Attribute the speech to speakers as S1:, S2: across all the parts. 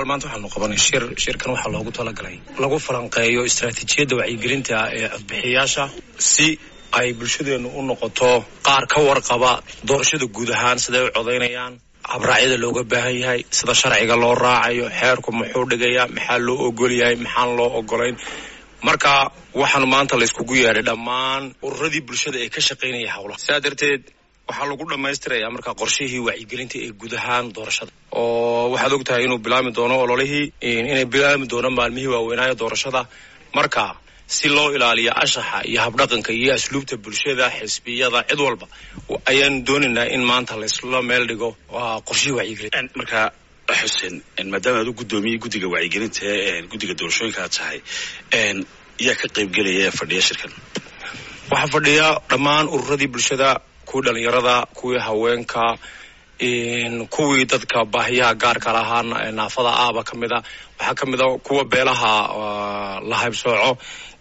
S1: walaal maanta waxaanu qabanay shir shirkan waxaa loogu talagalay lagu falanqeeyo istaraatiijiyadda wacyigelinta ee codbixiyayaasha si ay bulshadeenu u noqoto qaar ka warqaba doorashada guud ahaan siday u codaynayaan habraacyada looga baahan yahay sida sharciga loo raacayo xeerku muxuu dhigayaa maxaa loo ogol yahay maxaan loo ogolayn marka waxaanu maanta layskugu yeedhay dhammaan ururadii bulshada ee ka shaqaynaya howlaha sidaa darteed waxaa lagu dhammaystirayaa markaa qorshihii wacyigelinta ee guud ahaan doorashada oo waxaad og tahay inuu bilaami doono ololihii inay bilaami doono maalmihii waaweynaayo doorashada marka si loo ilaaliyo anshaxa iyo habdhaqanka iyo asluubta bulshada xisbiyada cid walba ayaan doonaynaa in maanta laysla meel dhigo qorshihii wacyigelin
S2: marka xuseen maadaama aad u guddoomiyey guddiga wacyigelinta guddiga doorashooyinka aad tahay yaa ka qaybgelaya ee fadhiya shirkan
S1: waxaa fadhiya dhammaan ururadii bulshada kuwii dhalinyarada kuwii haweenka kuwii dadka baahiyaha gaarka lahaa naafada ahba ka mid a waxaa ka mid a kuwa beelaha la haybsooco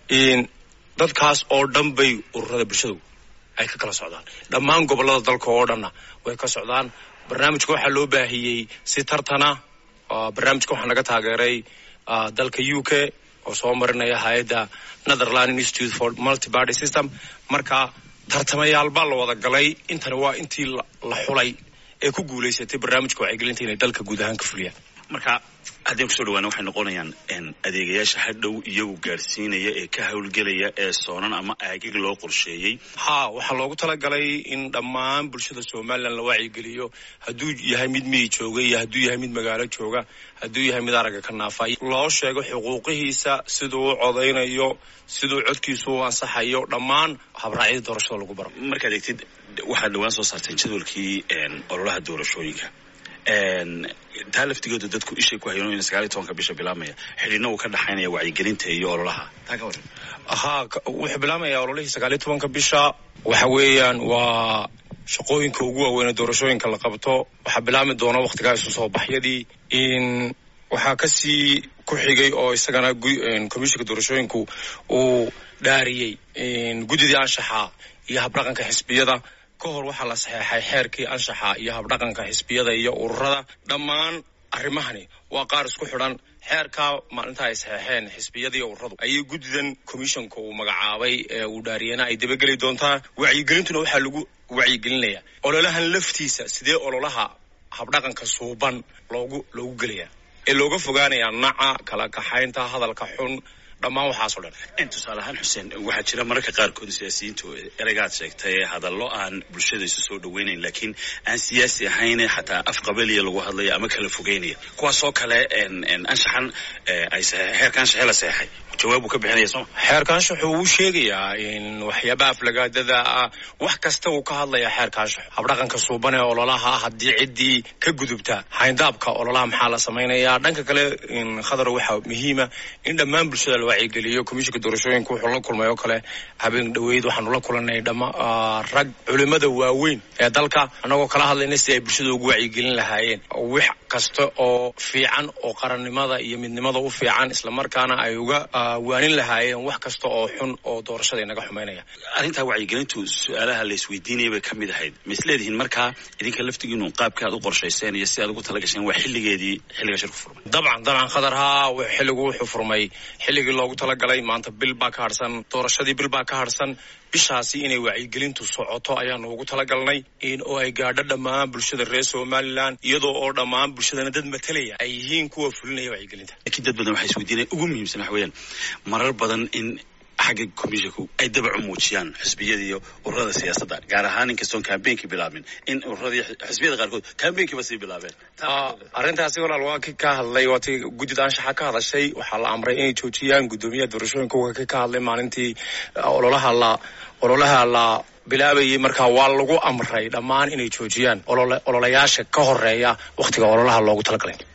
S1: dadkaas oo dhan bay ururada bulshadu ay ka kala socdaan dhammaan gobolada dalka oo dhanna way ka socdaan barnaamijka waxaa loo baahiyey si tartana barnaamijka waxaa naga taageeray dalka u k oo soo marinaya hay-adda netherland institute for multiparty system marka tartamayaal baa la wada galay intani waa intii la xulay ee ku guulaysatay barnaamijka wacyigelinta inay dalka guud ahaan ka fuliyaan
S2: marka haddeen kusoo dhawaana waxay noqonayaan adeegayaasha hadhow iyagu gaadhsiinaya ee ka howlgelaya ee soonan ama aagig loo qorsheeyey
S1: ha waxaa loogu talagalay in dhammaan bulshada somalilan la wacyigeliyo hadduu yahay mid miyi jooga iyo hadduu yahay mid magaalo jooga hadduu yahay mid aragga ka naafa loo sheego xuquuqihiisa siduu u codaynayo siduu codkiisu u ansaxayo dhammaan habraacyada doorashada lagu baro
S2: markaad eegtid waxaad dhawaan soo saarteen jadwalkii ololaha doorashooyinka taa laftigooda dadku ishay ku hayan in sagaal iyo tobanka bisha bilaabmaya xidhiidna uu ka dhaxaynaya wacyigelinta iyo ololaha taa ka waran
S1: haa wuxuu bilaabmayaa ololihii sagaal iyo tobanka bisha waxa weeyaan waa shaqooyinka ugu waaweynee doorashooyinka la qabto waxaa bilaabmi doona wakhtigaa isu soo baxyadii in waxaa kasii ku xigay oo isagana komishinka doorashooyinku uu dhaariyey guddidii anshaxa iyo habdhaqanka xisbiyada ka hor waxaa la saxeexay xeerkii anshaxa iyo habdhaqanka xisbiyada iyo ururada dhammaan arrimahani waa qaar isku xidhan xeerkaa maalinta ay saxeexeen xisbiyadii ururadu ayay guddidan commissionka uu magacaabay ee uu dhaariyana ay dabageli doontaa wacyigelintuna waxaa lagu wacyigelinaya ololahan laftiisa sidee ololaha habdhaqanka suuban loogu loogu gelaya ee looga fogaanayaa naca kala kaxaynta hadalka xun dhammaan waxaasoo dhan
S2: tusaale ahaan xuseen waxaa jira mararka qaarkood siyaasiyiintu ereygaad sheegtay hadallo aan bulshada isu soo dhaweynayn laakiin aan siyaasi ahayn xataa af qabaliya lagu hadlaya ama kala fogeynaya kuwaasoo kale anshaxan ay xeerka anshaxee la seexay jawaab uu ka bixinaya sooma
S1: xeerka anshaxu wuu sheegayaa in waxyaabaha aflagaadada ah wax kasta uu ka hadlayaa xeerka anshaxu habdhaqanka suuban ee ololaha haddii ciddii ka gudubta hayndaabka ololaha maxaa la samaynayaa dhanka kale khadar waxaa muhiima in dhammaan bulshada la wacyigeliyo komishinka doorashooyinka wuxuu la kulmay oo kale habeen dhaweyd waxaanu la kulanay dhama rag culimada waaweyn ee dalka annagoo kala hadlayna si ay bulshada ugu wacyigelin lahaayeen wax kasta oo fiican oo qarannimada iyo midnimada u fiican islamarkaana ay uga waanin lahaayeen wax kasta oo xun oo doorashada inaga xumaynaya
S2: arrintaa wacyigelintu su-aalaha la isweydiinaya bay ka mid ahayd ma is leedihiin markaa idinka laftigiinu qaabka aad u qorshayseen iyo si aad ugu talagasheen waa xilligeedii xilliga shirku furmay
S1: dabcan dabcan khadar haa xilligu wuxuu furmay xilligii loogu talagalay maanta bil baa ka harsan doorashadii bil baa ka harsan bishaasi inay wacyigelintu socoto ayaanu ugu talagalnay in oo ay gaadho dhammaan bulshada reer somalilan iyadoo oo dhammaan bulshadana dad matalaya ay yihiin kuwa fulinaya wacyigelinta
S2: laakiin dad badan waxay isweydiinaya ugu muhiimsan waxa weeyaan marar badan in xagga commissionku ay dabacu muujiyaan xisbiyada iyo ururada siyaasadda gaar ahaan inkastoon kambeynkii bilaabin in ururadii xisbiyada qaarkood kambeynkii sii bilaabeen
S1: arrintaasi walaal waa ki ka hadlay waa ti guddida anshaxa ka hadashay waxaa la amray inay joojiyaan guddoomiyaha doorashooyinka waa ki ka hadlay maalintii ololaha la ololaha la bilaabayay markaa waa lagu amray dhammaan inay joojiyaan ololayaasha ka horeeya wakhtiga ololaha loogu talagalay